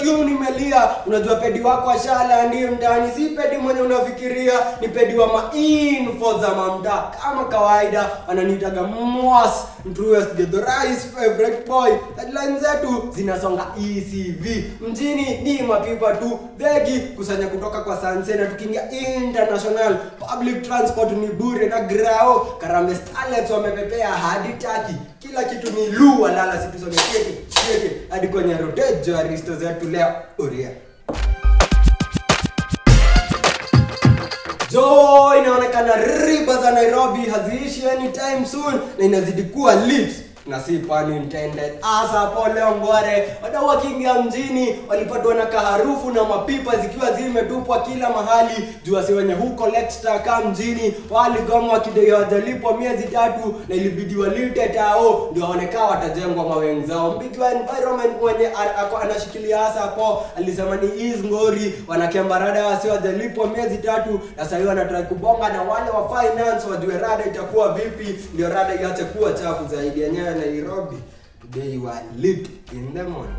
tune imelia unajua pedi wako ashala ndio ndani si pedi mwenye unafikiria ni pedi wa mainfo za mamda kama kawaida wananiitaga mwas mtruest gedhorais favorite boy headline zetu zinasonga ecv mjini ni mapipa tu dhegi kusanya kutoka kwa sanse na tukiingia international public transport ni bure na grao karambe starlets wamepepea hadi taki kila kitu ni lu walala situsomekeke keke hadi kwenye rotejo aristo zetu leo uria jo inaonekana riba za nairobi haziishi anytime soon na inazidi kuwa lit na si pun intended asa hapo leo ngware wadau wakiingia mjini walipatwa na kaharufu na mapipa zikiwa zimetupwa kila mahali juu wasi wenye hu collect taka mjini waligoma wakidai hawajalipwa miezi tatu na ilibidi walite tao ndio waonekaa watajengwa mawengi zao mbiki wa environment mwenye a- ako- anashikilia hasa hapo alisema ni is ngori wanakemba rada wasi wajalipwa miezi tatu na sahii wanatrai kubonga na wale wa finance wajue rada itakuwa vipi ndio rada iache kuwa chafu zaidi yenyewe nairobi today you are lit in the morning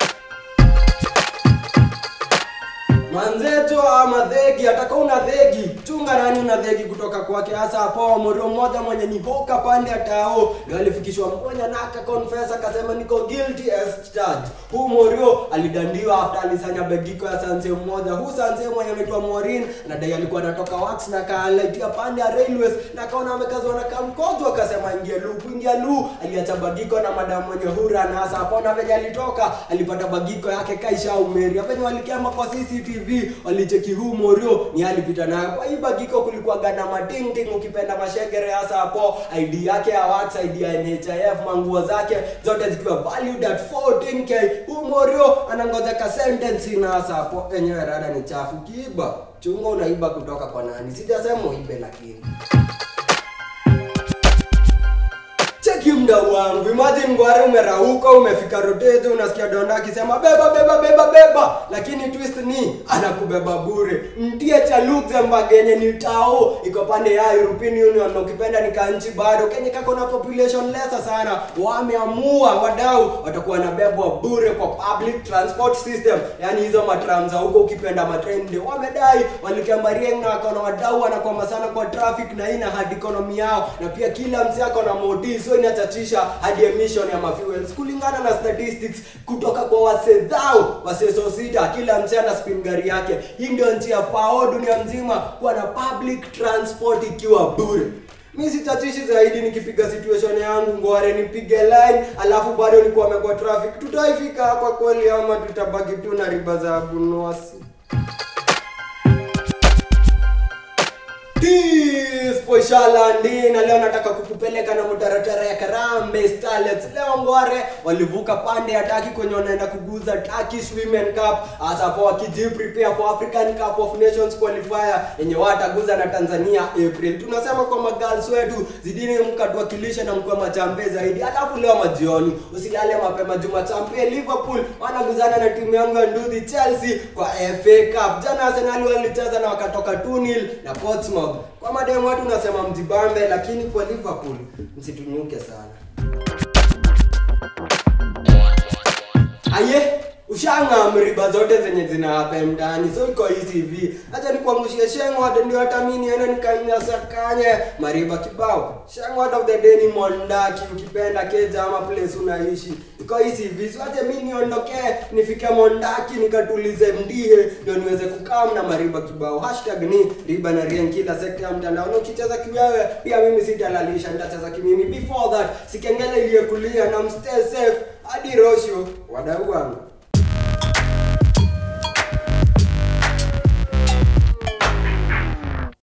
manzeto ama dhegi ataka una dhegi chunga nani una dhegi kutoka kwake hasa hapo morio mmoja mwenye ni hoka pande ya tao ndio alifikishwa mmoja na akakonfesa akasema niko guilty as charged huu morio alidandiwa after alisanya begiko ya sanse mmoja huu sanse mwenye anaitwa morin anadai alikuwa anatoka wax na kaalaitia pande ya railways na akaona amekazwa na kamkojo akasema ingia lu kuingia lu aliacha bagiko na madamu mwenye hura na hasa hapo na venye alitoka alipata bagiko yake kaisha umeri venye walikema kwa cctv walicheki huu morio ni alipita nayo kwa hii bagiko kulikuwa gana madingding ukipenda mashegere hasa hapo id yake ya wax id ya nhif manguo zake zote zikiwa valued at 14k huu morio anangoja ka sentence na hasa hapo enyewe rada ni chafu kiiba chunga unaiba kutoka kwa nani sijasema uibe lakini cheki mdau wangu imagine ngware umerauka umefika rotejo unasikia donda akisema beba beba beba beba lakini twist ni anakubeba bure mtie cha luxembourg yenye ni tao iko pande ya european union na ukipenda ni kanchi bado kenye kako na population lesa sana wameamua wadau watakuwa wanabebwa bure kwa public transport system yani hizo matram za huko ukipenda matrain ndio wamedai walikambarieng na wakaona wadau wanakwama sana kwa traffic na ina hadi economy yao na pia kila msi ako na modi so inachachisha hadi emission ya mafuels kulingana na statistics kutoka kwa wasedhao waseso sita kila msi ana spin gari yake hii ndio nchi ya fao dunia mzima kuwa na public transport ikiwa bure mi sitatishi zaidi nikipiga situation yangu ngware nipige line alafu bado nikwame kwa traffic tutaifika hapa kweli ama tutabaki tu na riba za abunuasi Tispo ishalandi na leo nataka kukupeleka na mutaratara ya Karambe Starlets. Leo Ngware walivuka pande ya Taki kwenye wanaenda kuguza Turkish Women Cup hasa hapo wakiji prepare for African Cup of Nations qualifier yenye wataguza na Tanzania April. Tunasema kwa magirls wetu zidini mkatuwakilisha na mkuwa machampe zaidi. Alafu leo majioni usilale mapema juma champe Liverpool wanaguzana na timu yangu ya Nduthi Chelsea kwa FA Cup. Jana Arsenal walicheza na wakatoka 2-0 na Portsmouth. Kwa mademu watu unasema mjibambe, lakini kwa Liverpool msitunyuke sana. Aye, ushanga mriba zote zenye zina hapa mtaani so iko hizi hivi acha nikuangushie shengwad ndio hata mimi niende nikanyasakanye mariba kibao shengwad of the day ni mondaki ukipenda keja ama place unaishi iko hizi hivi so acha mimi niondokee nifike mondaki nikatulize mdie ndio niweze kukaa na mariba kibao hashtag ni riba na rien kila sekta ya mtandao na ukicheza kiwewe pia mimi sitalalisha nitacheza kimimi before that sikengele iliyekulia na mstay safe hadi rosho wadau wangu